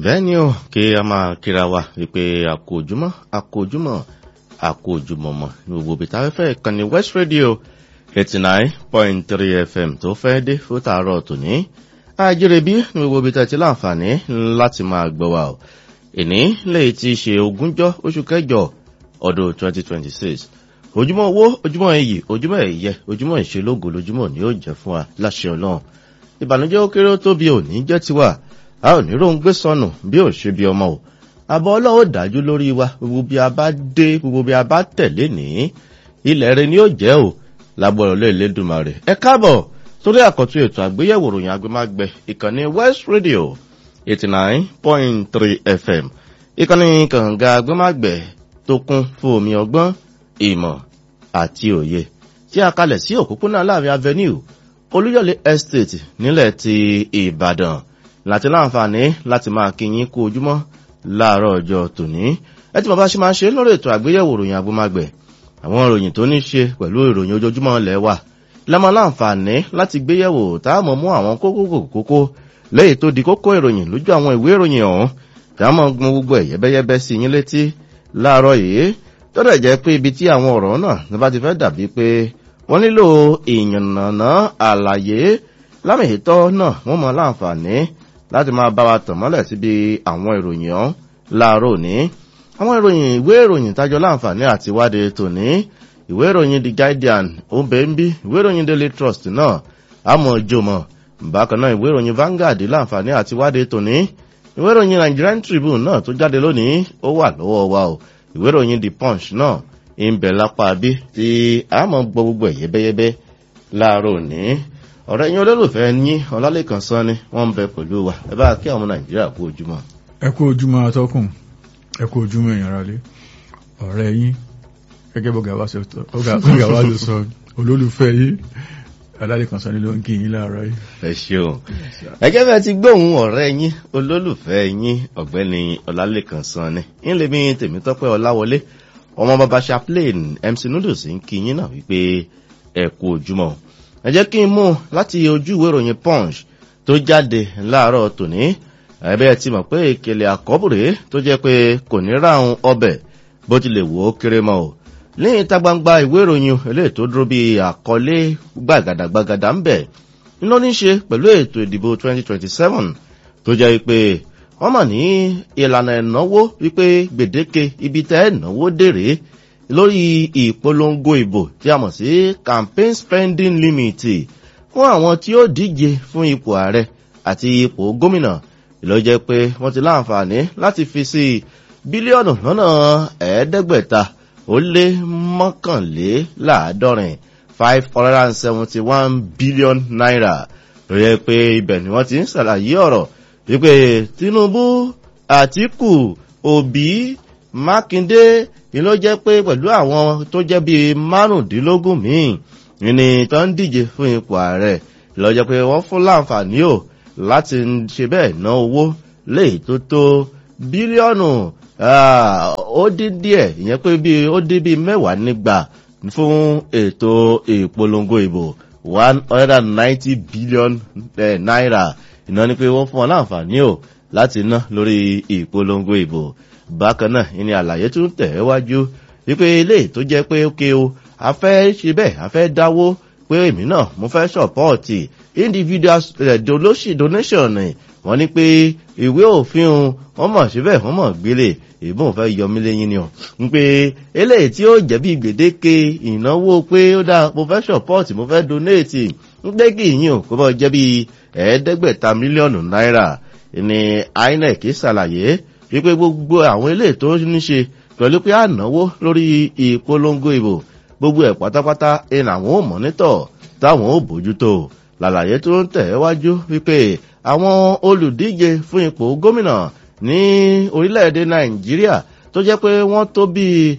bẹ́ẹ̀ ni ó kí a máa kíra wa wípé àkójúmọ́ àkójúmọ́ àkójúmọ́mọ́ ní gbogbo ibi tá a fẹ́ ìkànnì west radio eighty nine point three fm tó fẹ́ dé fún tààrọ̀ tòní àjẹrẹbí ní gbogbo ibi tá a ti láǹfààní láti máa gbọ́ wa o ìní lèyí ti ṣe ogúnjọ́ oṣù kẹjọ ọdún twenty twenty six ojúmọ́ owó ojúmọ́ iyì ojúmọ́ ẹ̀yẹ ojúmọ́ ìṣelógo lójúmọ́ ni yóò jẹ́ fún wa láṣẹ ọlọ́run ìbànújẹ́ ó kéré ó tóbi òní jẹ́ tiwa a ò ní róun gbé sọnù bí ò ṣe bí ọmọ o àbọ̀ ọlọ́wọ́ dájú lórí wa gbogbo bí a bá dé gbogbo bí a bá tẹ̀lé ní ilẹ̀ rẹ ni ó jẹ́ o lágbọ́rọ̀ lé ìlédùnmá rẹ̀ ẹ káàbọ̀ sórí àkọ́tún ètò àgbéyẹ̀wò ròyìn agbémágbẹ ìkànnì west radio eighty nine point three fm ìkànnì kànga agbémágbẹ tó kún fún omi ọgbọ́n ìmọ̀ àti òye tí a kalẹ̀ sí òpópónà láàrin avenue olúyọ̀lé estate nílẹ̀ ti ìbàdàn láti láǹfààní láti máa kíyín kú ojúmọ́ láàárọ̀ ọjọ́ tòní ẹ tí bàbá ṣe máa ṣe lórí ètò àgbéyẹ̀wò ìròyìn agbómagbẹ̀ àwọn ìròyìn tó ní ṣe pẹ̀lú ìròyìn ojoojúmọ́ ilẹ̀ wa lẹ́mọ láǹfààní láti gbéyẹ̀wò táàmù mú àwọn kókó kókó lẹ́yìn tó di kókó ìròyìn lójú àwọn ìwé ìròyìn ọ̀hún táàmù gbọ́n gbogbo ẹ̀ yẹ́bẹ́yẹ́bẹ́ sí yín létí láàárọ̀ yìí tọ́dọ̀ jẹ́ pé ibi tí àwọn ọ̀rọ̀ náà ní bá ti fẹ́ dàbí pé wọ́n nílò ìyànnàná àlàyé lámìhítọ́ náà wọ́n mọ láǹfààní láti máa bá wa tàn mọ́lẹ̀ síbi àwọn ìròyìn ọ̀hún láàárọ̀ òní àwọn ìròyìn ìwé ìròyìn tájọ láǹfààní àti wádìí tòní ìwé ìròyìn the guardian ombeembi ìwé ìròyìn daily trust náà àmọ́ jòmọ̀ bákan náà ìwé ìròyìn vanguard láǹfààní àti wádìí tòní ìwé ìròyìn nigerian tribune náà tó jáde lónìí ó wà lọ́wọ́ wa o ìwé ìròyìn the punch náà ń bẹ̀ lápá bí tí àmọ́ gbọ́ gbogbo ẹ̀ yẹ́bẹ́yẹ́bẹ́ láàárọ̀ òní ọ̀rẹ́ yín olólùfẹ́ yín ọlálẹ́kan sán ni wọ́n ń bẹ pẹ̀lú wa ẹ bá kí àwọn nàìjíríà kú ojúmọ́. ẹ kú ojúmọ́ atọ́kùn ẹ kú ojúmọ́ èèyàn rálé ọ̀rẹ́ yín gẹ́gẹ́ bó gàwá ló sọ olólùfẹ́ yín ọlálẹ́kan sán ni ló ń kí yín láàárọ̀ yìí. ẹ ṣeun ẹgẹ́ bẹ́ẹ̀ ti gbóhùn ọ̀rẹ́ yín olólùfẹ́ yín ọ̀gbẹ́ni ọlálẹ́kan sán ni ń lè mi tèmítọ́pẹ́ ọláwọlé ọmọ bàbá chaplain mc noodles ń kí yín náà wípé ẹ kú ojúmọ́ ẹ jẹ́ kí n mú láti ojú ìwé ìròyìn punch tó jáde láàárọ̀ tòní ẹ̀bẹ́ ti mọ̀ pé ìkèlè àkọ́bùrè tó jẹ́ pé kò ní ráhùn ọbẹ̀ bó ti lè wò ó kéré mọ́ o ní ìta gbangba ìwé ìròyìn eléyìí tó dúró bí àkọlé gbàgàdàgbàgàdà ń bẹ̀ nínú ní ṣe pẹ̀lú ètò ìdìbò 2027 tó jẹ́ pé wọ́n mọ̀ ní ìlànà ìnáwó wípé gbèdéke ibi tẹ́ ìnáwó dèrè lórí ìpolongo ìbò tí a mọ̀ sí campaign spending limit fún àwọn tí ó díje fún ipò ààrẹ àti ipò gómìnà ló jẹ́ pé wọ́n ti láǹfààní láti fi sí bílíọ̀nù lọ́nà ẹ̀ẹ́dẹ́gbẹ̀ta ó lé mọ́kànléláàádọ́rin five hundred and seventy one billion naira ló jẹ́ pé ibẹ̀ ni wọ́n ti ń ṣàlàyé ọ̀rọ̀ wípé tinubu àtìkù òbí mákindé ni ló jẹ́ pé pẹ̀lú àwọn tó jẹ́ bíi márùndínlógún míì ní tó ń díje fún ipò ààrẹ lọ jẹ́ pé wọ́n fún láǹfààní ò láti ṣe bẹ́ẹ̀ ná owó léè tó tó bílíọ̀nù ó dín díẹ̀ ìyẹn pé bíi ó dín bíi mẹ́wàá nígbà fún ètò ìpolongo ìbò one hundred and ninety billion naira ìná ni pé wọ́n fún wọn láǹfààní ò láti ná lórí ìpolongo ìbò bákan náà ìní àlàyé tún tẹ̀ wájú wípé ilé tó jẹ́ pé ókè o a fẹ́ ṣe bẹ́ẹ̀ a fẹ́ dáwó pé èmi náà mo fẹ́ ṣọ̀pọ́ọ̀tì individual donation wọ́n ní pé ìwé òfin wọ́n mọ̀ síbẹ̀ wọ́n mọ̀ gbélé ìbọn fẹ́ yọmí lẹ́yìn ni ọ̀ ń pé eléyìí tí ó jẹ́ bí gbèdéke ìnáwó pé ó dá mo fẹ́ ṣọ̀pọ́ọ̀tì mo fẹ́ donate ń pé kí ìyìn ò kó bọ́ jẹ́ bí ẹ̀ẹ́dẹ́gbẹ̀ta mílíọ̀nù náírà ní inec ṣàlàyé wípé gbogbo àwọn ilé tó ní ṣe pẹ̀lú pé ànáwó lórí ìpolongo ìbò gbogbo ẹ̀ pátápátá ẹ̀nà àwọn ò mọ́nítọ̀ táwọn ò bójútó làlàyé tó ń tẹ̀ wájú wípé àwọn olùdíje fún ipò gómìnà ní orílẹ̀-èdè nàìjíríà tó jẹ́ pé wọ́n tó bíi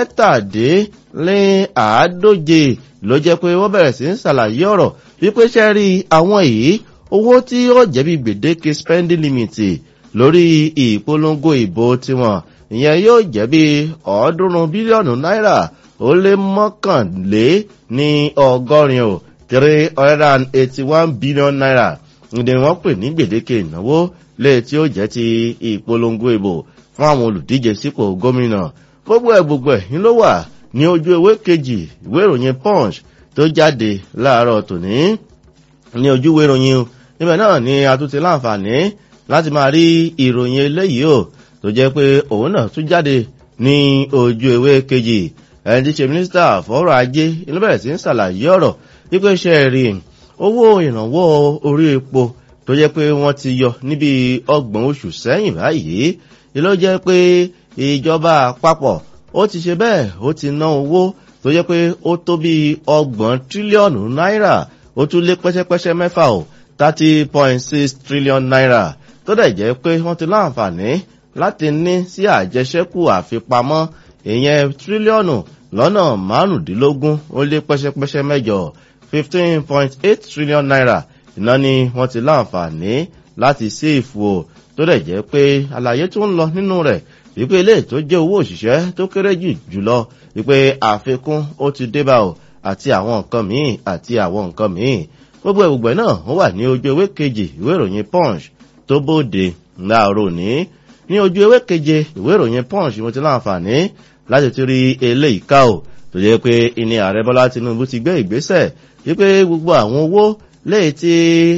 mẹ́tàdínláàádóje ló jẹ́ pé wọ́n bẹ̀rẹ̀ sí ń ṣàlàyé ọ̀rọ̀ wípé ṣẹ́rí àwọn yìí owó tí ó jẹ́ bí gbèdéke spending limit lórí ìpolongo ìbò tiwọn ìyẹn yóò jẹ́ bí ọ̀ọ́dúnrún bílíọ̀nù náírà ó lé mọ́kànlé ní ọgọ́rin o three hundred and eighty one billion naira ní wọ́n pè ní gbèdéke ìnáwó lè tí ó jẹ́ ti ìpolongo ìbò fún àwọn olùdíje sípò gómìnà gbogbo ẹ̀ gbogbo ẹ̀ ló wà ní ojú ewé kejì ìwé ìròyìn punch tó jáde láàárọ̀ tòní ní ojú ìwé ìròyìn níbẹ̀ náà ni a tún ti láǹfààní láti máa rí ìròyìn eléyìí o tó jẹ́ pé òun náà tún jáde ní ojú ewé kejì ẹni tí ṣe mínísítà fọ́rọ̀ ajé inú bẹ̀rẹ̀ sí ń ṣàlàyé ọ̀rọ̀ wípé ṣe rí owó ìrànwọ́ orí epo tó jẹ́ pé wọ́n ti yọ níbi ọgbọ̀n oṣù sẹ́yìn báyìí ló jẹ́ pé ìjọba àpapọ̀ ó ti ṣe bẹ́ẹ̀ ó ti ná owó tó jẹ́ pé ó tó bí ọgbọ̀n tírílíọ̀nù náírà ó tún lé pẹ́ṣẹ́pẹ́ṣẹ́ mẹ́fà o thirty point six trillion naira tó dẹ̀ jẹ́ pé wọ́n ti láǹfààní láti ní sí àjẹsẹ́kù àfipamọ́ ìyẹn tírílíọ̀nù lọ́nà márùndínlógún ó lé pẹ́ṣẹ́pẹ́ṣẹ́ mẹ́jọ fifteen point eight trillion naira iná ni wọ́n ti láǹfààní láti séèfù o tó dẹ̀ jẹ́ pé àlàyé tó ń lọ nínú rẹ̀ wípé ilé tó jẹ́ owó òṣìṣẹ́ tó kéré jù jùlọ wípé àfikún ó ti débà o àti àwọn nǹkan míì àti àwọn nǹkan míì gbogbo ìgbẹ́ náà ó wà ní ojú ewé kejì ìwé ìròyìn punch tó bóde láàárọ̀ ní ní ojú ewé keje ìwé ìròyìn punch mo ti láǹfààní láti ti rí eléyìí ká o tó jẹ́ pé ìní ààrẹ bọ́lá tinubu ti gbé ìgbésẹ̀ wípé gbogbo àwọn owó léyìí tí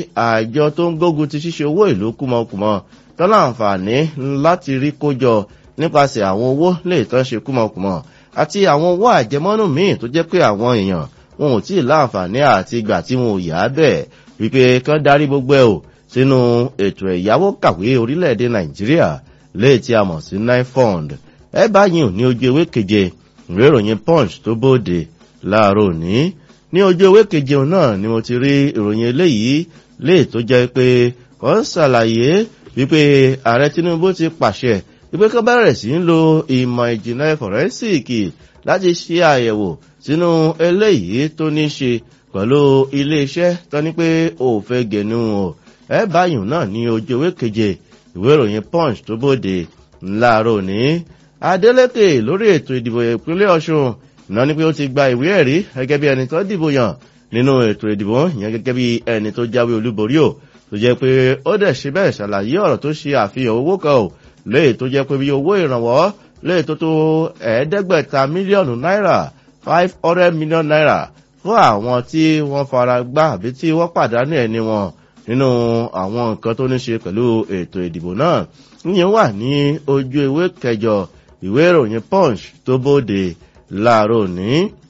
àjọ tó ń gbógun ti ṣíṣe owó ìlú kúmọkùmọ tó láǹfààní láti rí kójọ nípasẹ̀ àwọn owó léyìí tó ń ṣe kúmọkùmọ àti àwọn owó àjẹmọ́nù míì tó jẹ́ pé àwọn èèyàn wọn ò tí ì láǹfààní àti ìgbà tí wọn ò yá bẹ́ẹ̀ wípé kán darí gbogbo ẹ̀ o sínú ètò ẹ̀yáwó kàwé orílẹ̀-èdè nàìjíríà léè tí a mọ̀ sí nine fund ẹ báyìí ò ní ojú ewé keje ìwé ìròyìn punch tó bóde láàárọ̀ òní ní ojú ewé keje náà ni mo ti rí ìròyìn eléyìí léè tó jẹ́ pé wọ́n ń ṣàlàyé wípé ààrẹ tinubu ti pàṣẹ wípé kán bẹ̀rẹ̀ sí ń lo ìmọ̀ ìjìnlẹ̀ fọ̀rẹ́sìkì láti ṣe àyẹ̀wò sínú eléyìí tó ní ṣe pẹ̀lú iléeṣẹ́ tó ní pé òfin gẹ̀nu o ẹ báyìí náà ní ojú ewé keje ìwé ìròyìn punch tó bóde láàárọ̀ ní adeleke lórí ètò ìdìbò ìpínlẹ̀ ọ̀ṣun náà ni pé ó ti gba ìwé ẹ̀rí gẹ́gẹ́ bí ẹni tó dìbò yàn nínú ètò ìdìbò yẹn gẹ́gẹ́ bí ẹni tó jáwé olúborí o tó jẹ́ pé ó dẹ̀ ṣe bẹ́ẹ̀ ṣàlàyé ọ̀rọ̀ tó ṣe àfihàn owó kan o léè tó jẹ́ pé bí owó ìrànwọ́ léè tó tó ẹ̀ẹ́dẹ́gbẹ̀ta mílíọ̀nù náírà five hundred million naira fún àwọn tí wọ́n fara gbá àbí tí wọ́n pàdánù ẹni wọn nínú àwọn nǹkan tó ní ṣe pẹ̀lú ètò ìdìbò náà yíyan wà ní ojú ewé kẹjọ ìwé ìròyìn punch tó bóde láàárọ̀ ní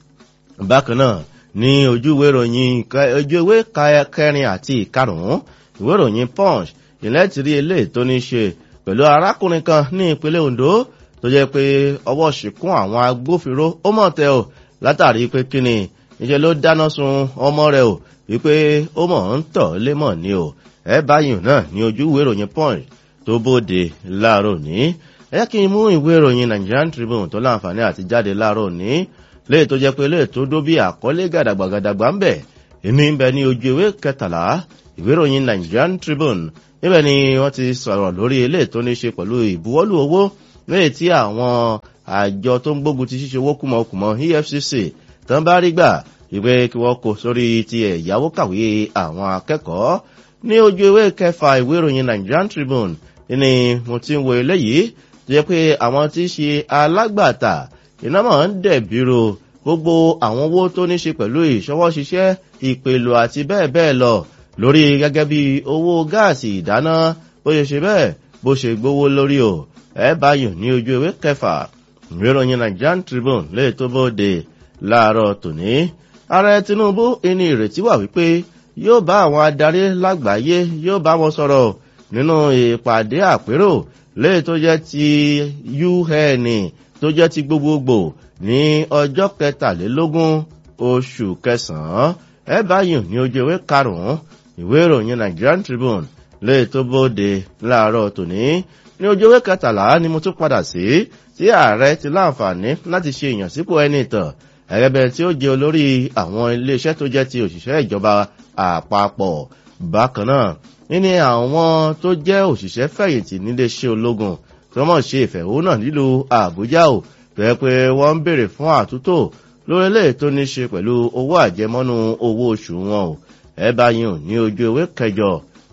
bákan náà ní ojú ìwé ìròyìn ojú ìwé kẹrin àti ìkarùn-ún ìwé ìròyìn punch ìlẹ́ ti rí eléyìí tó ní ṣe pẹ̀lú arákùnrin kan ní ìpínlẹ̀ ondo tó jẹ́ pé ọwọ́ ṣìkún àwọn agbófinró ó mọ̀ tẹ́ o látàrí pé kíni ìṣe ló dáná sun ọmọ rẹ̀ o wípé ó mọ̀ ń tọ̀ lémọ̀ ni o ẹ báyìí náà ní ojú ìwé ìròyìn punch tó bóde láàárọ̀ ní ẹ jẹ́ kí n mú ìwé ìròyìn nigerian tribune tó láǹfààní àti jáde láàárọ̀ ní léè tó jẹ́ pé léè tó dó bí àkọlé gàdàgbàgàdàgbà ń bẹ̀ ìní ń bẹ ní ojú ìwé kẹtàlá ìwé ìròyìn nigerian tribune níbẹ̀ ni wọ́n ti sọ̀rọ̀ lórí eléè tó ní ṣe pẹ̀lú ìbuwọ́lù owó léè tí àwọn àjọ tó ń gbógun ti ṣíṣe owó kùmọ̀kùmọ̀ efcc tán bá rí gbà ìwé kí wọ́n kó sórí ti ẹ̀yáwó kàwé àwọn akẹ́kọ̀ọ́ ní ojú ewé kẹfà ìwé ìròyìn nigerian tribune ni mo ti ń wo eléyìí tó yẹ pé àwọn tí í ṣe alágbàtà iná mọ̀ ń dẹ̀bìrò gbogbo àwọn owó tó ní ṣe pẹ̀lú ìṣọwọ́ ṣiṣẹ́ ìpèlò àti bẹ́ẹ̀ bẹ́ẹ̀ lọ lórí gẹ́gẹ́ bí owó gáàsì ìdáná bó ṣe ṣe bẹ́ẹ̀ bó ṣe gbówó lórí o ẹ báyìí ní ojú ewé kẹfà ìwé ìròyìn nigerian tribune lè tó bóde láàárọ̀ tòní ààrẹ tinubu ẹni ìrètí wà wípé yóò bá àwọn adarí lágbàáyé yóò bá wọn sọ̀rọ̀ nínú ìpàdé àpérò léè tó jẹ́ ti un tó jẹ́ ti gbogbogbò ní ọjọ́ kẹtàlélógún oṣù kẹsàn-án ẹ báyìí ní ojú ìwé karùn-ún ìwé ìròyìn nigerian tribune léè tó bóde láàárọ̀ tòní ní ojú ìwé kẹtàlá ni mo tún padà sí tí ààrẹ ti láǹfààní láti ṣe ìyànsípò ẹni ìtàn ẹ̀rẹ́bẹ̀ tí ó jẹ́ olórí àwọn iléeṣẹ́ tó jẹ́ ti òṣìṣẹ́ ìjọba àpapọ̀ bákan náà nínú àwọn tó jẹ́ òṣìṣẹ́ fẹ̀yìntì níléeṣẹ́ ológun tó mọ̀ ṣe ìfẹ̀hónà nílùú àbújá ò bẹ́ẹ̀ pé wọ́n ń béèrè fún àtúntò lórí ilé tó ní ṣe pẹ̀lú owó àjẹmọ́nú owó oṣù wọn ò ẹ báyìí ò ní ojú ewé kẹjọ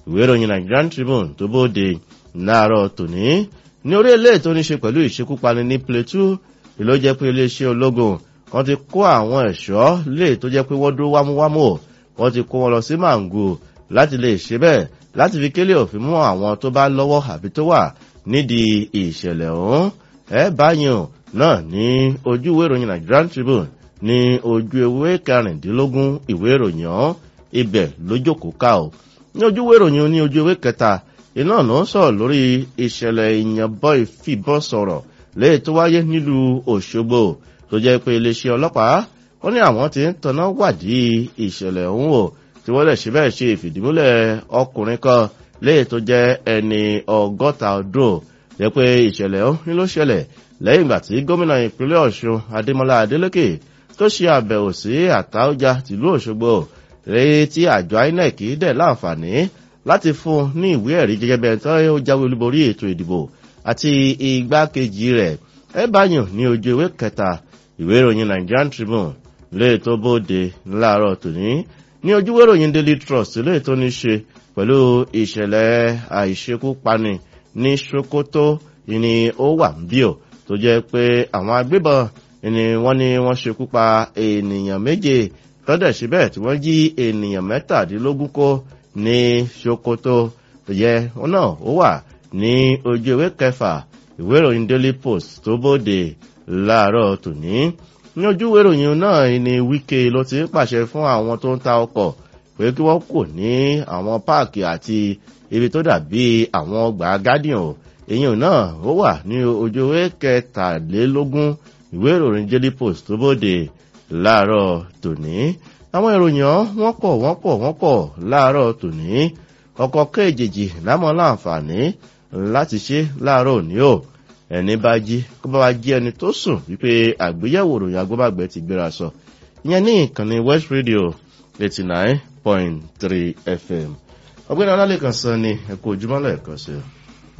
ìwé ìròyìn Nigerian Tribune tó bóde láàárọ̀ tòní ní orí ilé tó ní ṣe pẹ̀lú ìṣekúpani ní Plateau ìlú jẹ́ pé iléeṣẹ́ ológun wọ́n ti kó àwọn ẹ̀ṣọ́ lè tó jẹ́ pé wọ́n dúró wámúwámú wọ́n ti kó wọn lọ sí Mangu láti lè ṣe bẹ́ẹ̀ láti fi kélé òfin mú àwọn tó bá lọ́wọ́ àbí tó wà nídìí ìṣẹ̀lẹ̀ ọ̀hún ẹ báyìí náà ní ojú ìwé ìròyìn Nigerian Tribune ní ojú ewé kẹrìndínlógún ìwé ìròyìn ọ̀hún ibẹ̀ lójókòó ká o ní ojú ìwé ìròyìn ní ojú ewé kẹta iná náà sọ̀rọ̀ lórí ìṣẹ̀lẹ̀ ìyànbọ̀ ìfìbọn sọ̀rọ̀ léyìí tó wáyé nílùú Òṣogbo tó jẹ́ pé iléeṣẹ́ ọlọ́pàá wọ́n ní àwọn tí ń tanná wádìí ìṣẹ̀lẹ̀ ọ̀hún o tí wọ́n lè ṣe bẹ́ẹ̀ ṣe ìfìdímúlẹ̀ ọkùnrin kan léyìí tó jẹ́ ẹni ọgọ́ta ọdún jẹ́ pé ìṣẹ̀lẹ̀ ọ̀hún ló ṣẹlẹ̀ lẹ́yìn ìgbà tí gómìnà ìpínlẹ̀ Ọ̀ṣun Adémọ́lá Adélékè tó ṣe àbẹ̀wò sí Àtaọ́jà tìlú Òṣogbo rèé tí àjọ INEC dẹ̀ láǹfààní láti fún ní ìwé ẹ̀rí gẹ́gẹ́ bẹ́ẹ̀ tó jáwé olúborí ètò ìdìbò àti igbákejì rẹ̀ ẹ báyàn ní ojú ewé kẹta ìwé ìròyìn Nigerian Tribune lè tó bóde láàárọ̀ tòní ní ojú ìwé ìròyìn Daily Trust lè tó ní ṣe pẹ̀lú ìṣẹ̀lẹ̀ àìṣekúpani ní Sokoto ni ó wà ń bí ò tó jẹ́ pé àwọn agbébọn ni wọ́n ní wọ́n ṣekú pa ènìyàn méje tọ́dẹ̀ síbẹ̀ tí wọ́n jí ènìyàn mẹ́tàdínlógún kó ní Sokoto tó yẹ wọn náà ó wà ní ojú ìwé kẹfà ìwé ìròyìn Daily Post tó bóde láàárọ̀ tòní ní ojú ìwé ìròyìn náà ni Wike ló ti ń pàṣẹ fún àwọn tó ń ta ọkọ̀ pé kí wọ́n kò ní àwọn páàkì àti ibi tó dàbí àwọn ọgbà gádìàn o èyàn náà ó wà ní ojú ìwé kẹtàlélógún ìwé ìròyìn Daily Post tó bóde láàárọ̀ tòní àwọn ìròyìn wọ́n pọ̀ wọ́n pọ̀ wọ́n pọ̀ láàárọ̀ tòní ọkọ̀ kéjèèjì lámọ́ láǹfààní láti ṣe láàárọ̀ òní o ẹni bá jí kó bá wá jí ẹni tó sùn wípé àgbéyẹ̀wò ìròyìn agbóbàgbẹ́ ti gbéra sọ ìyẹn ní ìkànnì West Radio eighty nine point three FM ọgbẹ́ni ọlálẹ́kan sọ ni ẹ kú ojúmọ́ lẹ́ẹ̀kan sí i.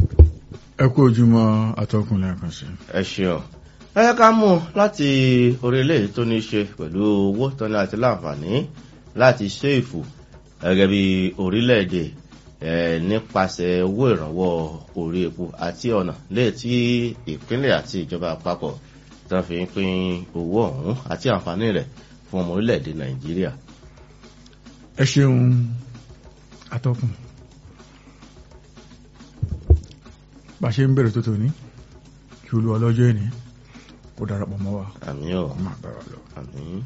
ẹ kú ojúmọ́ atọ́kùn lẹ́ẹ̀kan sí i. ẹ ṣeun ẹ yẹ ká mú láti orílẹ̀ tó ní ṣe pẹ̀lú owó tọ́ni àti láǹfààní láti ṣe ìfù gẹ́gẹ́ bí orílẹ̀-èdè nípasẹ̀ owó ìrànwọ́ orí epo àti ọ̀nà léè tí ìpínlẹ̀ àti ìjọba àpapọ̀ tó fi ń pín owó ọ̀hún àti àǹfààní rẹ̀ fún ọmọ orílẹ̀-èdè Nàìjíríà. ẹ ṣeun atọ́kùn bá a ṣe ń bẹ̀rẹ̀ tó tòní kí olú ọlọ́jọ́ ẹni kó darapọ̀ mọ́ wa àmín o máa bá wa lọ. àmín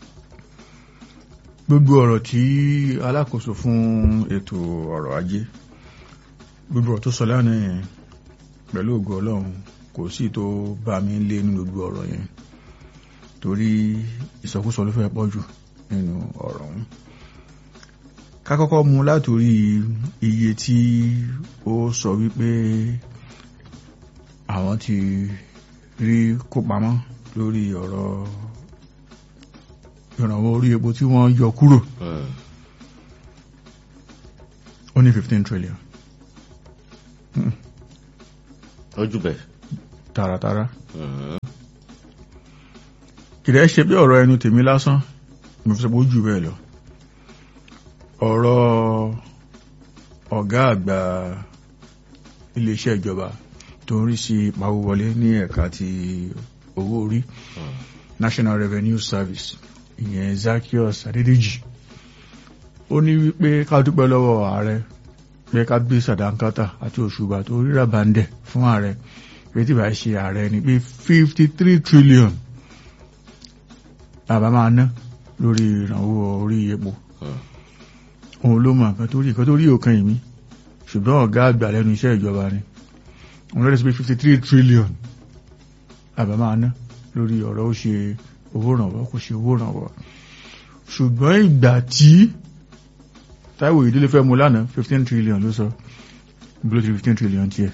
gbogbo ọ̀rọ̀ tí alákòóso fún ètò ọ̀rọ̀ ajé gbogbo ọ̀rọ̀ tó sọ lánàá yẹn pẹ̀lú ògo ọlọ́run kò sí tó bá mi lé nínú gbogbo ọ̀rọ̀ yẹn torí ìsọkúsọ ló fẹ́ pọ̀ jù nínú ọ̀rọ̀ ọ̀hún ká kọ́kọ́ mú látòrí iye tí ó sọ wípé àwọn ti rí kó pamọ́ lórí ọ̀rọ̀ ìrànwọ́ orí epo tí wọ́n yọ kúrò ó ní fifteen trillion ojú bẹ̀. tààràtàrà kìdẹ́ ṣe bí ọ̀rọ̀ ẹnu tèmi lásán mo fi sọ pé ó jù bẹ́ẹ̀ lọ ọ̀rọ̀ ọ̀gá àgbà iléeṣẹ́ ìjọba tó ń rí sí pawówọlé ní ẹ̀ka ti owó orí National Revenue Service ìyẹn Zaccheaus Adédèjì ó ní wípé ká dúpẹ́ lọ́wọ́ ààrẹ pé ká gbé sàdánkátà àti òṣùbà tó ríra bàndẹ̀ fún ààrẹ pé tí bá ṣe ààrẹ ni pé fifty three trillion bàbá máa ná lórí ìrànwọ́ orí epo òun ló mọ nǹkan tó rí nǹkan tó rí òkan ìmí ṣùgbọ́n ọ̀gá àgbà lẹ́nu iṣẹ́ ìjọba ni òun lọ́dẹ̀ sí pé fifty three trillion bàbá máa ná lórí ọ̀rọ̀ ó ṣe owó ìrànwọ́ kò ṣe owó ìrànwọ́ ṣùgbọ́n ìgbà tí Táíwò ìdílé fẹ́ mú lánàá fifteen trillion ló sọ bí ló ti fifteen trillion tiẹ̀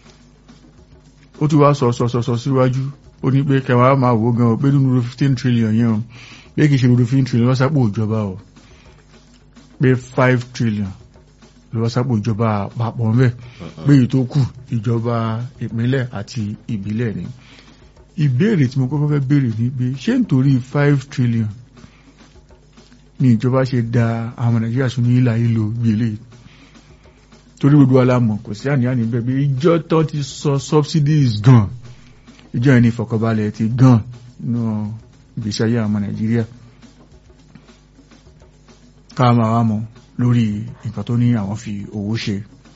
ó tún wá sọ sọ sọ sọ síwájú ó ní pé kẹwàá máa wò gan o pé nínú fifteen trillion yẹn o pé kì í ṣe nínú fifteen trillion lọ́sàpò ìjọba o pé five trillion lọ́sàpò ìjọba àpapọ̀ ń bẹ̀ pé èyí tó kù ìjọba ìpínlẹ̀ àti ìbílẹ̀ ni ìbéèrè tí mo kọ́kọ́ fẹ́ béèrè ni pé ṣé nítorí five trillion ni ìjọba ṣe da àwọn nàìjíríà sún ní ìlà ìlò gbélé torí gbogbo alámọ̀ kò sí àníyàn níbẹ̀ bí ìjọ tó ti sọ subsidies gan ìjọ yẹn ní ìfọ̀kànbalẹ̀ ti gan nínú ìgbésí ayé àwọn nàìjíríà ká máa wá mọ̀ lórí nǹkan tó ní àwọn fi owó ṣe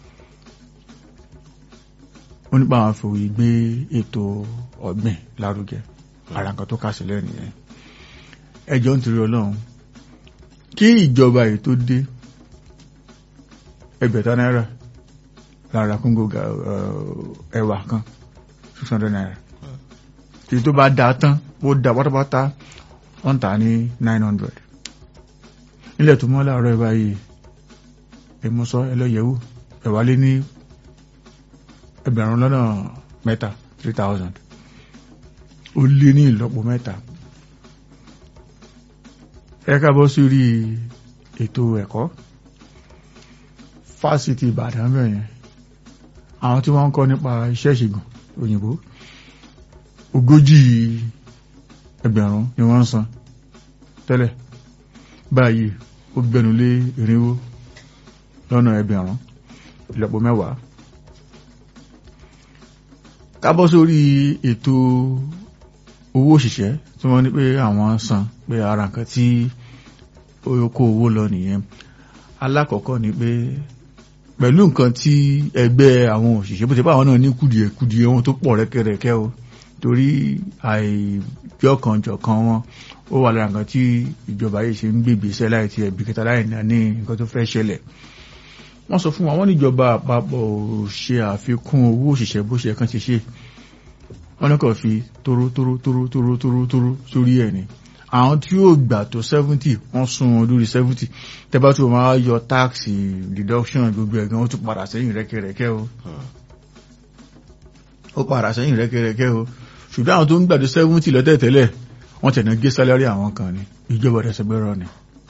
ó nípa àwọn fòwì gbé ètò ọ̀gbìn lárugẹ ara nǹkan tó kásìlẹ̀ nìyẹn ẹjọ́ ń torí ọlọ́run kí ìjọba yìí tó dé ẹgbẹ̀ta náírà lára kóńgò ẹwà kan six hundred naira tí tó bá dáa tán ó dá pátápátá wọ́n tà ní nine hundred nílẹ̀ tó mọ́ láàárọ̀ ẹ̀ báyìí ẹ̀mọ́sọ́ ẹlọ́yẹ̀wò ẹ̀wà lé ní ẹgbẹ̀rún lọ́nà mẹ́ta three thousand ó lé ní ìlọ́po mẹ́ta ẹ káàbọ̀ sórí ètò ẹ̀kọ́ fásitì Ìbàdàn bẹ̀yẹn àwọn tí wọ́n ń kọ́ nípa iṣẹ́ ìṣègùn òyìnbó ogójì ẹgbẹ̀rún ni wọ́n ń san tẹ́lẹ̀ báyìí ó gbẹnulé irinwó lọ́nà ẹgbẹ̀rún ìlọ́po mẹ́wàá kábọ́ sórí ètò owó òṣìṣẹ́ tí wọ́n ní pé àwọn san pé ara nǹkan tí ó kó owó lọ nìyẹn alákọ̀ọ́kọ́ ni pé pẹ̀lú nǹkan tí ẹgbẹ́ àwọn òṣìṣẹ́ bó ti bá àwọn náà ní kùdìẹ̀ wọn tó pọ̀ rẹ́kẹrẹ́kẹ́ o torí àìjọkànjọ̀kan wọn ó wà lára nǹkan tí ìjọba yìí ṣe ń gbègbè iṣẹ́ láì ti ẹ̀bí kẹta láì ní nǹkan tó fẹ́ ṣẹlẹ̀ wọ́n sọ fún wa wọ́n níjọba àpapọ̀ ò ṣe àfikún owó òṣìṣẹ́ bó ṣe kàn ti ṣe wọ́n ní kàn fi tóró tóró tóró tóró tóró tóró sórí ẹ̀ ni àwọn tí yóò gbà tó seventy wọ́n sún wọn lórí seventy tẹ́bá tó máa yọ táàkì deduction gbogbo ẹ̀gán ó tún padà sẹ́yìn rẹ́kẹrẹ́kẹ́ o ó padà sẹ́yìn rẹ́kẹrẹ́kẹ́ o ṣùgbọ́n àwọn tó ń gbà tó seventy lọ́tẹ̀tẹ́lẹ̀ wọ́n tẹ̀nà gé sálárì àwọn kan ni ìjọba ọ̀dẹ̀sẹ̀gbẹ́rọ ni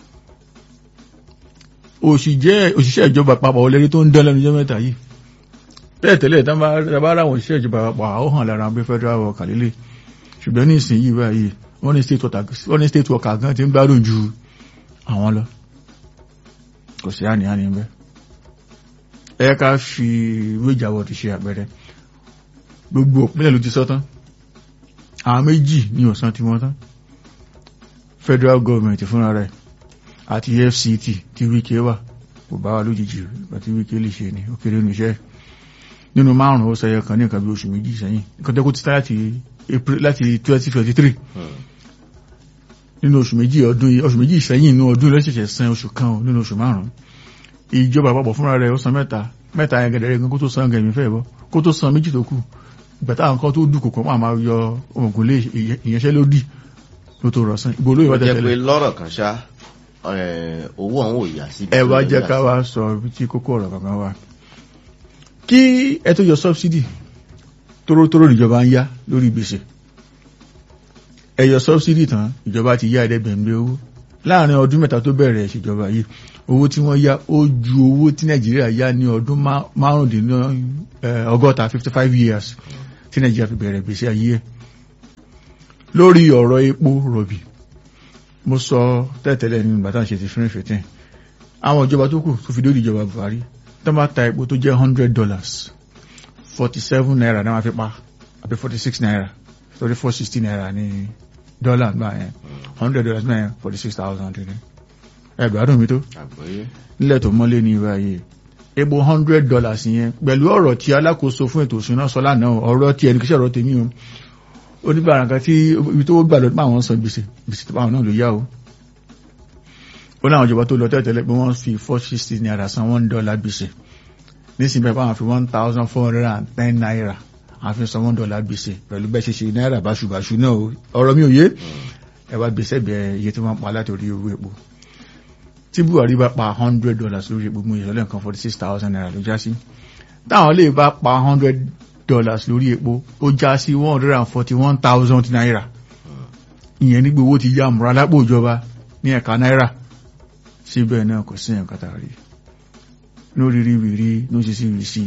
òṣìṣẹ́ ìjọba àpapọ̀ olórí tó ń dán lẹ́nu jẹ́ mẹ́ta yìí bẹ́ẹ̀ tẹ́lẹ̀ tábà ráwọn òṣìṣẹ́ ìjọba àpapọ̀ àwọn hàn lára pé federal worker lílé ṣùgbọ́n ní ìsìn yìí báyìí wọ́n ní state worker gan ti ń gbádùn ju àwọn lọ kò sí àníyàn ní bẹ́ ẹ ká fi wéjàwọ̀ ti ṣe àpẹẹrẹ gbogbo òpínlẹ̀ ló ti sọ tán àwọn méjì ní ọ̀sán tí wọ́n tán federal government fúnra rẹ̀ àti FCT tí wíkẹ́ wà kò bá wà lójijì àti wíkẹ́ lè ṣe ní ó kéré nù iṣẹ́ nínú márùn-ún ó sẹyẹ kan ní nǹkan bí oṣù méjì sẹ́yìn nǹkan tẹ́kù ti láti April láti 2023 nínú oṣù méjì ọdún yìí oṣù méjì sẹ́yìn inú ọdún lẹ́sẹ̀ṣẹ̀ san oṣù kan nínú oṣù márùn-ún ìjọba àpapọ̀ fúnra rẹ̀ ó san mẹ́ta mẹ́ta yẹn gẹ̀dẹ̀rẹ̀ gan kó tó san gẹ̀mí fẹ́ bọ́ kó tó san méjì tó kù ìgbà táwọn kan tó dùn kò máa máa yọ ògùn lé ìyẹnṣẹ́lódì ló tó rọ̀ san ìbò olóyè wá jẹ́ pé tẹ̀lé lọ́rọ̀ kan ṣá owó àwọn ò yà sí. ẹ wá jẹ́ ká wá sọ ibi tí kókó ọ̀rọ̀ kankan wà kí ẹ tó yọ sọ́bsidì tórótóró níjọba ń yá lórí gbèsè ẹ yọ sọ́bsidì tán ìjọba ti yá ẹ̀ẹ́dẹ́gbẹ̀mí owó láàrin ọdún mẹ́ta tó bẹ̀rẹ̀ ìṣèjọba yìí owó tí wọ́n yá ó ju owó tí nàìjíríà yá ní ọdún márùndínlọ́gọ́ta fifty five years tí nàìjíríà fi bẹ̀rẹ̀ gbèsè ayé ẹ̀ lórí ọ̀rọ̀ epo rọ̀bì mo sọ tẹ́tẹ́lẹ̀ nínú bàtà ṣe ti fínrin fìtín àwọn ìjọba tó kù tó fi dórí ìjọba buhari tó bá ta epo tó jẹ́ hundred dollars forty seven naira náà wọ́n fi pa àbí forty six naira torí four sixty naira ní dọ́là gbà yẹn hundred dollars náà yẹn forty six thousand ní ẹgbẹ̀rún mi tó àgbọ́yé nílẹ̀ tó mọ́lé ní ìbáyé epo hundred dollars yẹn pẹ̀lú ọ̀rọ̀ tí alákòóso fún ètò ìṣúná sọ lánàá ọ̀rọ̀ tí ẹnì kí sọ̀rọ̀ tèmi o oníbàárà kan tí ibi tó gbà lọ pé àwọn san gbèsè gbèsè tó báwọn náà ló yá o ó láwọn ìjọba tó lọ tẹ́tẹ́lẹ̀ pé wọ́n fi four sixty naira san one dollar gbèsè nísìnyí bẹ́ẹ̀ báwọn fi one thousand four hundred and ten naira àfi san one dollar gbèsè pẹ̀lú bẹ́ẹ̀ ṣe ṣe náírà báṣubàṣu náà o ọ̀rọ̀ mi ò yé ẹ wá gbèsè bẹ́ẹ̀ iye tí wọ́n pa látòrí owó epo tí buhari bá pa hundred dollars lórí epo mú ìṣọ̀lẹ̀ nǹkan forty six thousand naira ló já sí táwọn lè bá pa hundred dollars lórí epo ó já sí one hundred and forty one thousand naira ìyẹn nígbà owó ti yá àmúra lápò ìjọba ní ẹ̀ka náírà síbẹ̀ náà kò sí ẹ̀ka tàrí lórí rírí ló ṣe sí rí sí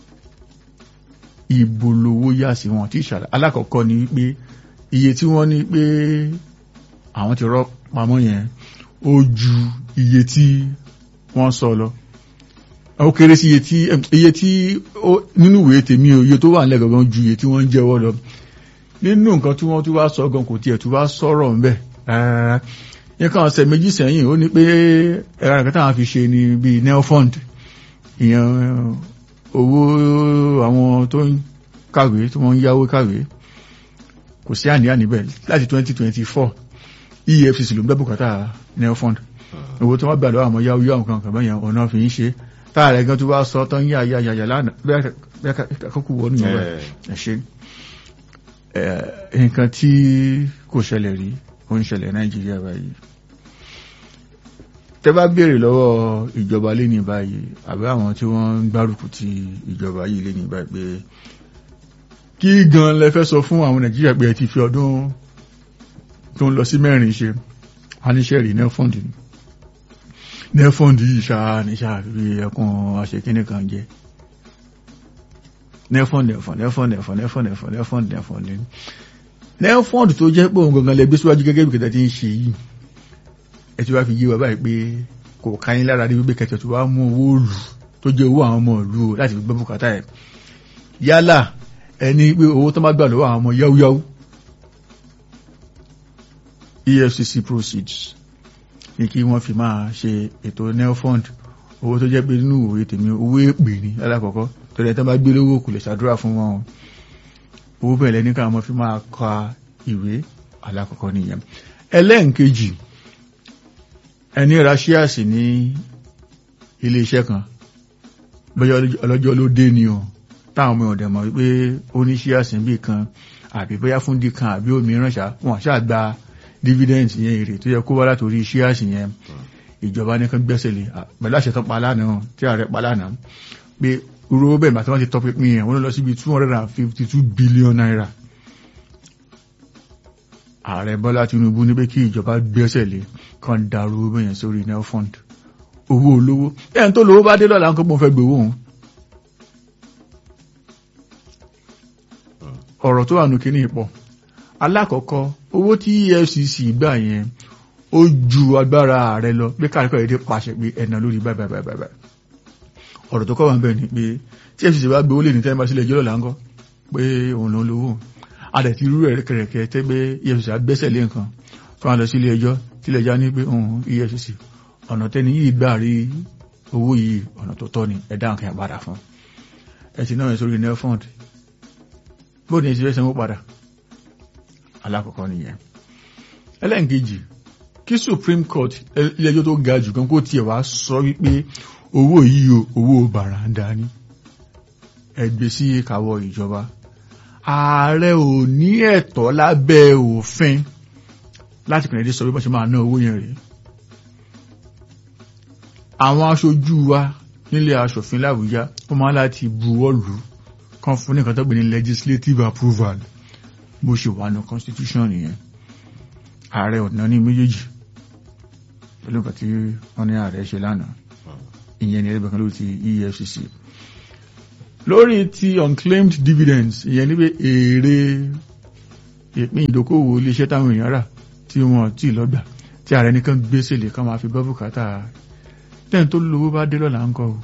ìbò lówó yá sí wọn tí ìṣàlẹ̀ alákọ̀ọ́kọ́ ni wípé iye tí wọ́n ní pé àwọn ti rọ́ pamọ́ yẹn ó ju iye tí wọ́n sọ lọ ó kéré sí iye tí iye tí ó nínú ìwé tèmi o iye tó wà nílẹ̀ gangan ju iye tí wọ́n ń jẹ́wọ́ lọ nínú nǹkan tí wọ́n tún wá sọ gan kò tiẹ̀ tún wá sọ̀rọ̀ ńbẹ̀ rárá nǹkan ọ̀sẹ̀ méjì sẹ́yìn ó ní pé ẹ̀rọ nǹkan táwọn fi ṣe ni bíi neofund ìyẹn owó àwọn tó ń kàwé tí wọ́n ń yáwó kàwé kò sí àníyàn níbẹ̀ láti 2024 EFCC ló ń gbẹ́ bùkátà neofund owó tí wọ́n gbà lọ́wọ́ àwọn yáwó yáwó nǹkan kan bẹ́yẹn ọ̀nà fi ń ṣe táàrẹ̀ gan tó wá sọ tán yá yá yá yá lánàá bẹ́ẹ̀ kọ́kọ́ wọnú yẹn ẹ̀ ṣe nǹkan tí kò ṣẹlẹ̀ rí ó ń ṣẹlẹ̀ Nàìjíríà báyìí tẹ́ bá béèrè lọ́wọ́ ìjọba lẹ́ni báyìí àbí àwọn tí wọ́n ń gbárùkù ti ìjọba yìí lẹ́ni báyìí pé kí gan lẹ fẹ́ sọ fún àwọn Nàìjíríà pé ẹ ti fi ọdún tó ń lọ sí mẹ́rin ṣe aníṣẹ́ rí nefond ni nefond yìí ṣáà ní ṣáà fi ẹkùn aṣèkínní kan jẹ nefond nefond nefond nefond nefond nefond nefond nefond ni nefond tó jẹ́ pé òun gangan lẹ gbé síwájú gẹ́gẹ́ bí kẹta ti ń ṣe yìí ẹ ti wá fi yé wa báyìí pé kò káyín lára dé wípé kẹtẹ tó wá mú owó òlù tó jẹ́ owó àwọn ọmọ ìlú láti fi gbọ́ bùkátà ẹ̀ yálà ẹni pé owó tó má gbà lọ́wọ́ àwọn ọmọ yáwúyáwú EFCC proceeds ní kí wọ́n fi máa ṣe ètò neofund owó tó jẹ́ pé nínú òwe tèmi owó èpè ní alákọ̀ọ́kọ́ tó lẹ́ tán bá gbé lówó kò lè ṣàdúrà fún wọn owó bẹ̀rẹ̀ ní káwọn fi máa ka ìwé alákọ̀ọ́kọ́ nìyẹn ẹlẹ́ǹkejì ẹni ra ṣíàsì ní ilé iṣẹ́ kan bóyá ọlọ́jọ́ ló dé ni o táwọn ọmọ ọ̀dẹ̀ mọ̀ wípé ó ní ṣíàsì bí kan àbí bóyá fún dí kan àbí òmíràn ṣá wọn ṣáà gba dividend yẹn èrè tó yẹ kó wá látòrí ṣíàsì yẹn ìjọba ní kan gbẹ́sẹ̀ lé pẹ̀lú àṣẹ tán pa lánàá tí ààrẹ pa lánàá pé irú bẹ́ẹ̀ màtí wọ́n ti tọ́ pínpín yẹn wọ́n lọ síbi two hundred and fifty two billion naira ààrẹ bọ́lá tinubu ní pé kí ìjọba gbẹ́sẹ̀ lé kan dàrú owó yẹn sórí nel fund owó olówó ẹ̀yìn tó lówó bá dé lọ́la nǹkan pọ̀ fẹ́ gbowó òun ọ̀rọ̀ tó wà nù kíní pọ̀ alákọ̀ọ́kọ́ owó tí EFCC gbà yẹn ó ju agbára ààrẹ lọ pé káàkiri èdè pàṣẹ pé ẹ̀nà lórí báyìí báyìí báyìí ọ̀rọ̀ tó kọ́ wà ń bẹ̀ ni pé tí EFCC bá gbowó lè ní tẹ́lẹ̀ bá sílẹ̀ ẹjọ́ lọ́la ńkọ́ pé òun ló lówó adẹ̀ ti rú ẹ̀rẹ́ kẹ̀rẹ̀kẹ̀ tẹ́ pé EFCC agbẹ́sẹ̀ lé nǹkan tó wà lọ sí ilé ẹjọ́ tí ilé ẹjọ́ ní pé òun EFCC ọ̀nà tẹ́ni yìí gbà rí owó yìí ọ̀nà tó tọ́ ni ẹ̀dá nǹkan padà fún ẹ ti náà sórí nel fund bó ní ìṣẹ́ sanwó padà alákọ̀ọ́kọ́ nìyẹn ẹlẹ́nkejì kí Supreme Court ilé ẹjọ́ tó ga jù kan kó tiẹ̀ wá sọ wípé owó yìí o owó bàràǹdà ni ẹgbẹ́ sí ìkàwọ́ ìjọba ààrẹ ò ní ẹ̀tọ́ lábẹ́ òfin láti kìnnìdí sọ wípé ṣe máa ná owó yẹn rèé àwọn aṣojú wa nílé aṣòfin l'Àbújá ó máa láti buwọ́ lù kan fún nìkan tó gbé ní legislative approval bó ṣe wà ní constitution nìyẹn ààrẹ ọ̀nà ní méjèèjì pẹ̀lú nǹkan tí wọ́n ní ààrẹ ṣe lánàá ìyẹn ní ẹgbẹ̀kan lórí ti EFCC lórí ti unclaimed dividends ìyẹn níbi èrè ìpín ìdókòwò iléeṣẹ́ táwọn èèyàn rà tí wọ́n tí lọ́gbà tí ààrẹ nìkan gbèsè lè kàn máa fi bọ́ bùkátà tẹ́yìn tó lówó bá dé lọ́la ń kọ́ o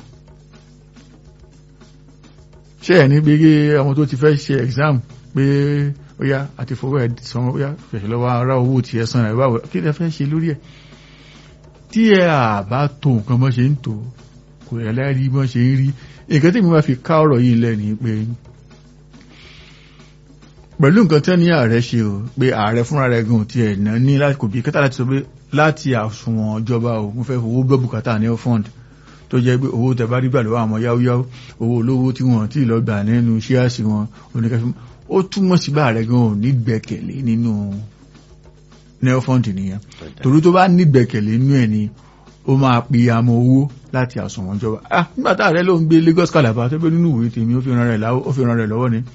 ṣé ẹ̀ ní gbégé àwọn tó ti fẹ́ ṣe exam pé ó yá àti fowó ẹ̀ sanwó ó yá fẹ̀ṣẹ̀ lọ́wọ́ ará owó tí ẹ san ẹ̀ báwo kí ẹ fẹ́ ṣe lórí ẹ̀ tí ẹ àbá tó nǹkan bọ́ ṣe ń tò kò rẹ̀ láì bọ́ ṣe ń rí nǹkan tí mi máa fi ká ọ̀rọ̀ yìí lẹ́ni pé pẹ̀lú nǹkan tí ní ààrẹ ṣe o pé ààrẹ fúnra rẹ̀ gan ti ẹ̀ náà ní láti kò bí kẹta láti sọ pé láti àsùnwọ̀n ìjọba o mo fẹ́ fowó gbọ́ bùkátà ní fund tó jẹ́ pé owó tẹ bá rí gbà lọ́wọ́ àwọn yáwóyáwó owó olówó tí wọ́n tí lọ gbà nínú ṣíàsì wọn oníkẹ́fí ó túmọ̀ sí bá rẹ̀ gan ò ní gbẹ̀kẹ̀lé nínú neo fund nìyẹn torí tó bá ní gbẹ̀kẹ̀lé nínú ẹ̀ ni ó máa pe àmọ́ owó láti àsùnwọ̀n ìjọba ah nígbà tá ààrẹ ló ń gbé Lagos Calabar tó pé nínú ìwé tèmi ó fi ran rẹ̀ lọ́wọ́ ni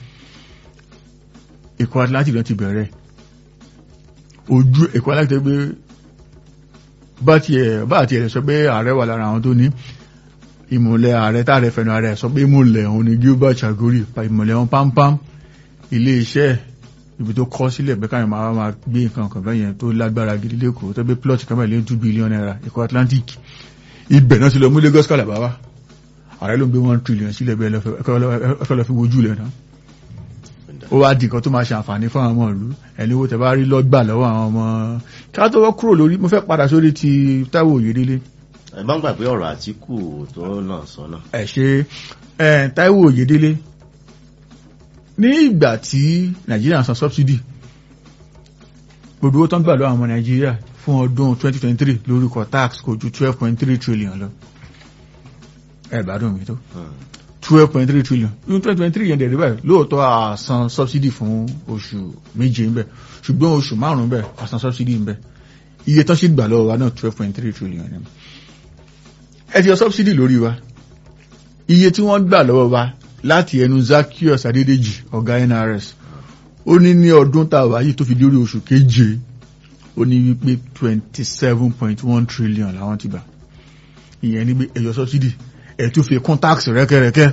Èkó Atlantic ló ti bẹ̀rẹ̀ ojú Èkó Atlantic tó gbé bá tiẹ̀ bá tiẹ̀ sọ pé ààrẹ wà lára àwọn tó ní ìmọ̀lẹ̀ ààrẹ táàrẹ fẹ̀nà ààrẹ sọ pé ìmọ̀lẹ̀ òun ni Gilbert Chagori ìmọ̀lẹ̀ òun pámpám ilé iṣẹ́ ibi tó kọ́ sílẹ̀ pé káyọ̀ máa máa gbé nǹkan kan bẹ́yẹn tó lágbára gidi lẹ́kọ̀ọ́ tó gbé plot kan mẹ́lẹ́ two billion naira Èkó Atlantic ibẹ̀ náà ti lọ mú Lagos Calabar wá ààrẹ ló ń gbé one trillion sílẹ̀ bẹ́ẹ̀ lọ́fẹ́ lọ́ fi wojú lẹ̀ náà ó wá di nǹkan tó máa ṣe àǹfààní fún àwọn ọmọ ìlú ẹni owó tẹ bá rí lọ́gbà lọ́wọ́ àwọn ọmọ ká tó wọ́n kúrò lórí mo fẹ́ padà sórí ti Táíwò Oyèdélé ẹ bá ń gbàgbé ọ̀rọ̀ Àtíkù tó náà sọ náà. ẹ ṣe ẹ Táíwò Oyèdélé ní ìgbà tí Nàìjíríà san subsidy gbogbo owó tó ń gbà lọ́wọ́ àwọn ọmọ Nàìjíríà fún ọdún 2023 lórúkọ tax kò ju 12.3 trillion lọ ẹ gbádùn mi tó twelve point three trillion ní twenty twenty three yẹn dẹ̀ rí báyìí lóòótọ́ àsan subsidy fún oṣù méje ń bẹ̀ ṣùgbọ́n oṣù márùn-ún bẹ̀ àsan subsidy ń bẹ̀ iye tán sì gbà lọ́wọ́ wa náà twelve point three trillion ni ẹ ti yọ subsidy lórí wa iye tí wọ́n gbà lọ́wọ́ wa láti ẹnu Zaccheaus Adédèjì ọ̀gá NRS ó ní ní ọdún tá a wà yìí tó fi dórí oṣù keje ó ní wípé twenty seven point one trillion làwọn ti gbà ìyẹn ní pé ẹ yọ subsidy ẹ̀ tún fi kún táàkì rẹ́kẹ́rẹ́kẹ́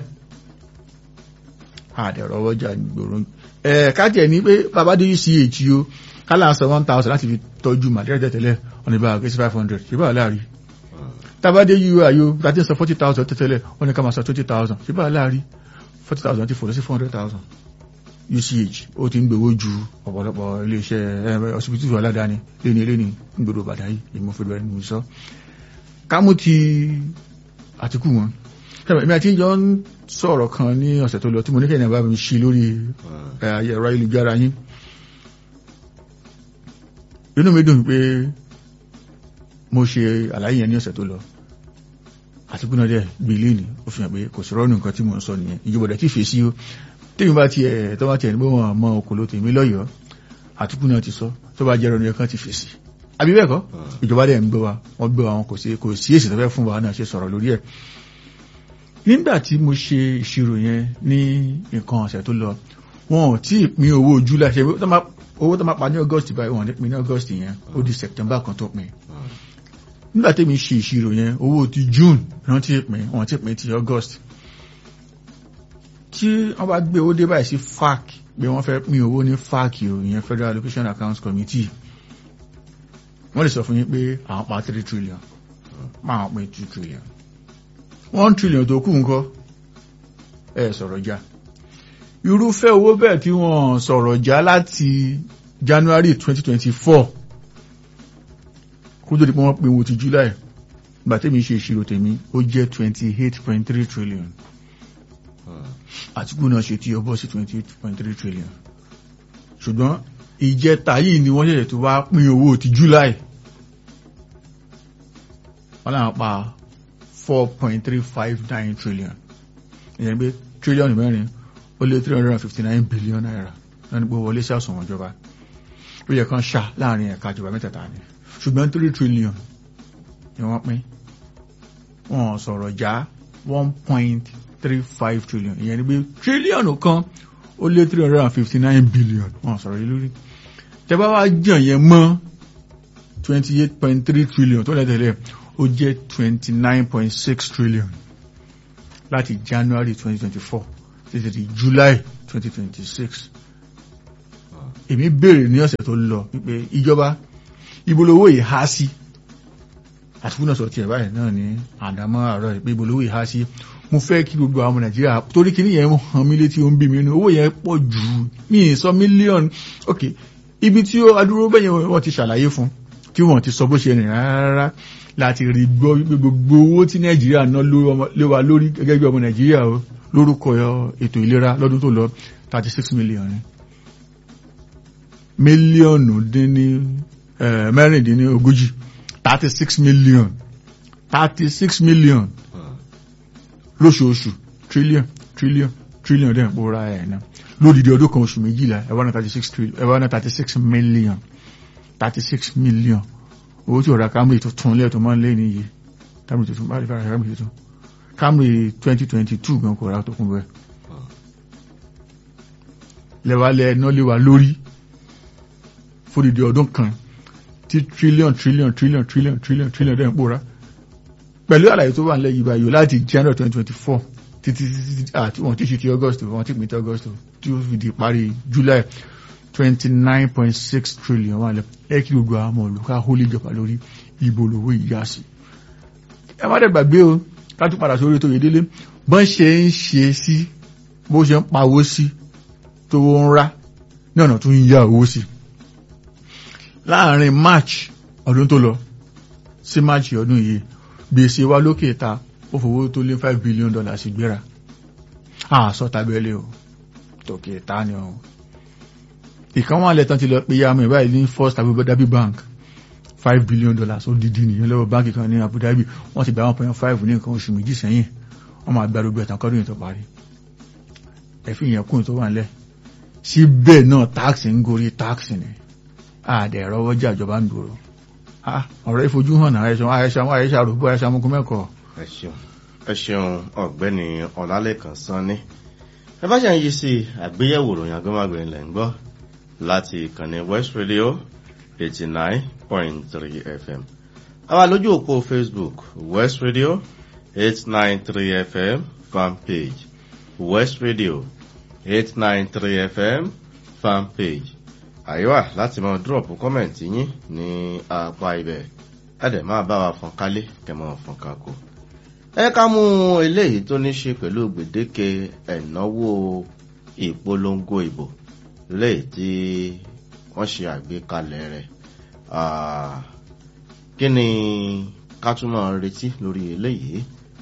àdẹ̀rọ̀ ọjà gbòòrò ẹ̀ kájẹ̀ ní pé bàbá dé uch o kálá sọ one thousand láti fi tọ́jú màdíẹ̀ tẹ́tẹ́lẹ̀ ọ̀nà ìbára kí sí five hundred ṣe bá láàrí tàbádé ui ayo láti sọ forty thousand tẹ́tẹ́lẹ̀ wọ́n ní ká máa sọ twenty thousand ṣe bá láàrí forty thousand ti fò lọ sí four hundred thousand uch ó ti ń gbowó ju ọ̀pọ̀lọpọ̀ iléeṣẹ́ ọsibítù aládàáni léni léni ń gbèrò bàdáyì ìmúfẹ́lẹ́ ní sọ kámú ti àtìkù wọn ẹ̀mí àti ìjọ ń sọ̀rọ̀ kan ní ọ̀sẹ̀ tó lọ tí mo ní kẹ́yìn bá mi ṣí lórí ẹ̀rọ ayélujára yín inú mi dùn pé mo ṣe àlàyé yẹn ní ọ̀sẹ̀ tó lọ àtìkù náà dẹ̀ gbélé ni ó fi hàn pé kò sí rọ́ọ̀nù nǹkan tí mo ń sọ nìyẹn ìjọba dẹ̀ tí fèsì ó tèmi bá tiẹ̀ tó bá tiẹ̀ ní pé wọ́n mọ òkòló tèmi lọ́yọ̀ọ́ àtìkù náà ti sọ tó bá jẹ́ rọ́ọ̀nù kan ti fèsì àbí bẹ́ẹ̀ kọ́ ìjọba dẹ̀ ń gbé wa wọ́n gbé wa wọn kò sí kò sí èsì tó fẹ́ fún wa náà ṣe sọ̀rọ̀ lórí ẹ̀ nígbà tí mo ṣe ìṣirò yẹn ní nǹkan ọ̀sẹ̀ tó lọ wọn ò tí ì pín owó july ṣe owó tó máa pa ní august báyìí wọn ò ní pín ní august yẹn ó di september kan tó pín nígbà tí mi ṣe ìṣirò yẹn owó ti june náà ti pín wọn ti pín ti august tí wọ́n bá gbé owó dé báyìí sí fac pé wọ́n fẹ́ pín owó ní fac o ìyẹn federal allocation accounts committee wọ́n lè sọ fún yín pé àwọn pa three trillion máa pín two trillion one trillion tó kù ńkọ́ ẹ sọ̀rọ̀ já irúfẹ́ owó bẹ́ẹ̀ tí wọ́n sọ̀rọ̀ já láti January 2024 kó tó di pé wọ́n pín owó ti July gbà tẹ́mi ṣe ìṣirò tèmi ó jẹ́ 28.3 trillion Àtíkù náà ṣe tí ó bọ́ sí 28.3 trillion ṣùgbọ́n ìjẹta yìí ni wọ́n ṣẹ̀ṣẹ̀ tó wá pín owó ti July wọ́n náà pa four point three five nine trillion ìyẹn pé trillion mẹ́rin ó lé three hundred and fifty nine billion naira náà ní pé wọlé sí àsùnwọ̀n ìjọba ó yẹ kán ṣá láàrin ẹ̀ka ìjọba mẹ́tẹ̀ẹ̀ta ni ṣùgbọ́n three trillion ni wọ́n pín wọ́n sọ̀rọ̀ já one point three five trillion ìyẹn ni pé trillion kan ó lé three hundred and fifty nine billion wọ́n sọ̀rọ̀ yìí lórí tẹ́ bá wá jàn yẹn mọ́ twenty eight point three trillion tó lẹ́tẹ̀lẹ́ ó jẹ́ twenty nine point six trillion láti January twenty twenty four títí di July twenty twenty six èmi béèrè ní ọ̀sẹ̀ tó lọ wípé ìjọba ibolówó yìí há sí àtúkù náà sọ tiẹ̀ báyìí náà ní àdámọ́ àárọ̀ pé ibolówó yìí há sí mo fẹ́ kí gbogbo àwọn ọmọ Nàìjíríà torí kí nìyẹn hàn mí létí ó ń bí mi nínú owó yẹn pọ̀ jù mí sọ mílíọ̀nù ok ibi tí ó adúró bẹ́yẹn wọ́n ti ṣàlàyé fún tí wọ́n ti sọ bó ṣe rìn rárá láti rí gbọ́ wípé gbogbo owó tí nàìjíríà ná lé wa lórí gẹ́gẹ́ bí ọmọ nàìjíríà o lórúkọ ètò ìlera lọ́dún tó lọ thirty six million ni mílíọ̀nù dín ní mẹ́rìndínlógójì thirty six million thirty six million lóṣooṣù trillion trillion trillion dẹ̀ ń pòórá ẹ̀ náà lódìdí ọdún kan oṣù méjìlá ẹ̀ wá ná thirty six trillion ẹ̀ wá ná thirty six million thirty six million owó tí ọ̀rá Camry tó tún lẹ́ẹ̀tọ́ máa ń lé níye Camry tó tún bá rí fara Camry tó tún Camry 2022 gan kò rà tó kún bẹ́ẹ̀ lẹ́wàlẹ́ ẹ̀nà lé wa lórí fódìdí ọdún kan tí trillion trillion trillion trillion trillion trillion dẹ̀ ń pòórá pẹ̀lú àlàyé tó wà ń lẹ́yìn báyìí láti January 2024 títí títí àti wọ́n ti ṣe ti August wọ́n ti pín ti August tí ó fi di parí July twenty nine point six trillion wà lẹ ẹ kí gbogbo àwọn ọmọ olùkọ́ àhólé ìjọba lórí ìbò lówó ìyá sí. ẹ má dẹ̀ gbàgbé o ká tún padà sórí tó yẹ délé bọ́n ṣe ń ṣe sí bó ṣe ń pawó sí tó ń rá ní ọ̀nà tó ń yá owó sí láàrin march ọdún tó lọ sí march ọdún yìí gbèsè wa lókè ta ó fowó tó lé five billion dollars gbéra àṣọ tabẹ́lẹ̀ o tòkè ta ni o ìkan wọn alẹ́ tán ti lọ pé yá mi báyìí ní first Abu Dhabi bank five billion dollars ó dídí nìyẹn lọ́wọ́ báńkì kan ní Abu Dhabi wọ́n ti gba one point five ní nǹkan oṣù méjì sẹ́yìn wọ́n máa gba gbogbo ẹ̀tàn kọ́dún yìí tó parí ẹ̀fí yẹn kún tó wà nílẹ̀ síbẹ̀ náà táàkì ń gorí táàkì ni àdẹ̀ ẹ̀rọwọ́ jà ìjọba ń dúró ọ̀rọ̀ ìfojú hàn náà àyẹ̀ṣà àyẹ̀ṣà àyẹ̀ṣà rògbò àyẹ̀ṣà amúkú mẹ́kọ̀ọ́. ẹ ṣeun ẹ ṣeun ọ̀gbẹ́ni ọlálẹ́kan sanni ẹ bá ṣe ń yí sí àgbéyẹ̀wò ròyìn agbẹ́màgbẹ̀rin lẹ́ ń gbọ́ láti ìkànnì West Radio eighty nine point three FM àwa lójú òpó Facebook West Radio eight nine three FM fan page West Radio eight nine three FM fan page àyíwá láti máa drop kọ́mẹ̀ntì yín ní apá ibẹ̀ ẹ̀dẹ̀ máa bá wa fọ́n kálé kẹmọ́ fọ́n kákó. ẹ ká mú eléyìí tó ní ṣe pẹ̀lú gbèdéke ẹ̀náwó ìpolongo ìbò léyìí tí wọ́n ṣe àgbékalẹ̀ rẹ̀ kí ni ká tún máa retí lórí eléyìí.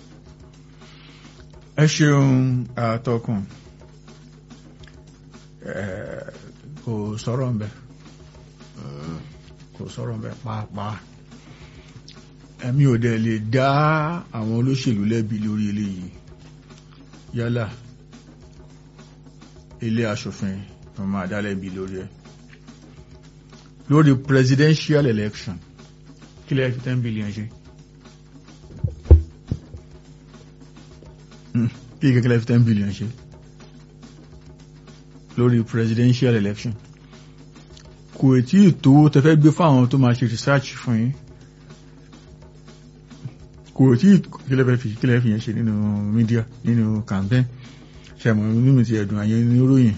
ẹ ṣeun àtọkùn kò sọ̀rọ̀ ń bẹ̀ kò sọ̀rọ̀ ń bẹ̀ pàápàá ẹ̀mí ò dẹ̀ lè dá àwọn olóṣèlú lẹ́bi lórí eléyìí yálà ilé aṣòfin wọn máa dá lẹ́bi lórí ẹ̀ lórí presidential election kí lẹ́yìn fi ten billion ṣe kí kẹ́kẹ́ fi ten billion ṣe lórí presidential election kò tí ì tó tẹ́fẹ́ gbé fáwọn tó máa ṣe research fún yín kò tí ì kílẹ̀ fi kílẹ̀ fi yẹn ṣe nínú media nínú campaign ṣẹ̀mọ̀ nínú ti ẹ̀dùn àyẹ̀ níròyìn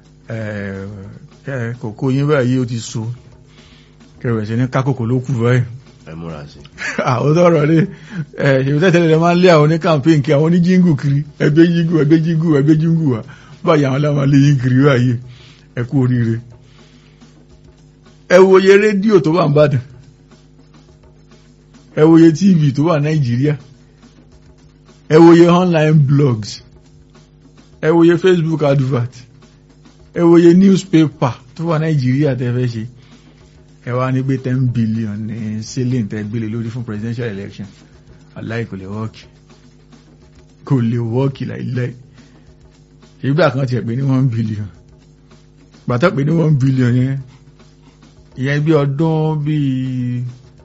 kòkó yín báyìí ó ti so kẹrẹ̀ sí ní kákòkò ló kù báyìí ẹ múra sí. àwọn tọrọ ní ṣèlú tẹ́tẹ́lẹ̀ rẹ̀ máa ń lé àwọn ní campaign kí àwọn ní jíngù kiri ẹgbẹ́ jíngù ẹgbẹ́ jíngù ẹgbẹ́ jíngù wa báyìí àwọn láwọn lè yín kiri báyìí ẹ kú oríire ẹ wòye rédíò tó wà ń bàdàn ẹ wòye tv tó wà nàìjíríà ẹ wòye online blogs ẹ wòye facebook advert ẹ wòye newspaper tó wà nàìjíríà tẹ́ fẹ́ ṣe ẹ wá ní pé ten billion ní ceiling tẹ́ gbélé lórí fún presidential election aláì kò lè wọ́ọ̀kì kò lè wọ́ọ̀kì láìláì ìgbà kan tiẹ̀ pé ní one billion gbàtọ́ pé ní one billion yẹn ìyẹn bí ọdún bíi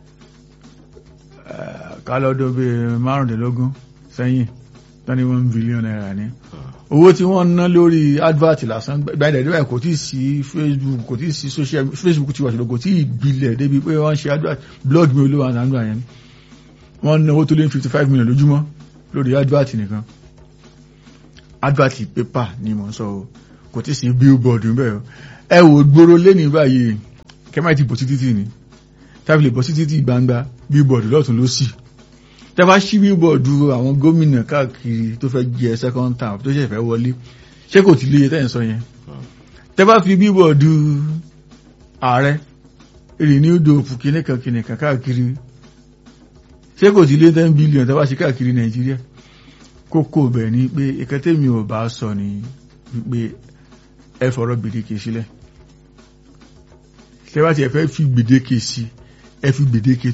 kálọ́dún bíi márùndínlógún sẹ́yìn tán ní one billion naira ní owó tí wọ́n ná lórí advert lásán gbáyìí dẹ̀dẹ̀ kò tí ì sí facebook kò tí ì sí social facebook tí wà ṣùgbọ́n kò tí ì gbilẹ̀ débi pé wọ́n ṣe advert blog mi olówó àtàndù àyẹn wọ́n ná owó tó lé fifty five million lójúmọ́ lórí advert nìkan advert paper ni mò ń sọ o kò tí ì sí billboard níbẹ̀ ẹ wò gbòòrò lẹ́nìí báyìí kẹ́mà ti bọ̀ sí títì ni tábìlì bọ̀ sí títì gbangba billboard lọ́tún ló sì tẹ́bá sí billboard àwọn gómìnà káàkiri tó fẹ́ jẹ second term tó ṣẹ̀fẹ́ wọlé ṣé kò tí léye tẹ́yìn sọ yẹn tẹ́bá fi billboard ààrẹ renewed hope kìnìkan kìnìkan káàkiri ṣé kò tí lé ten billion tẹ́bá sí káàkiri nàìjíríà kókó bẹ̀ ni pé ìkẹtẹ́mi ò bá sọ ni wípé ẹ fọ̀rọ̀ gbèdéke sílẹ̀ tẹ́bá ti ẹ fẹ́ fi gbèdéke sí ẹ fi gbèdéke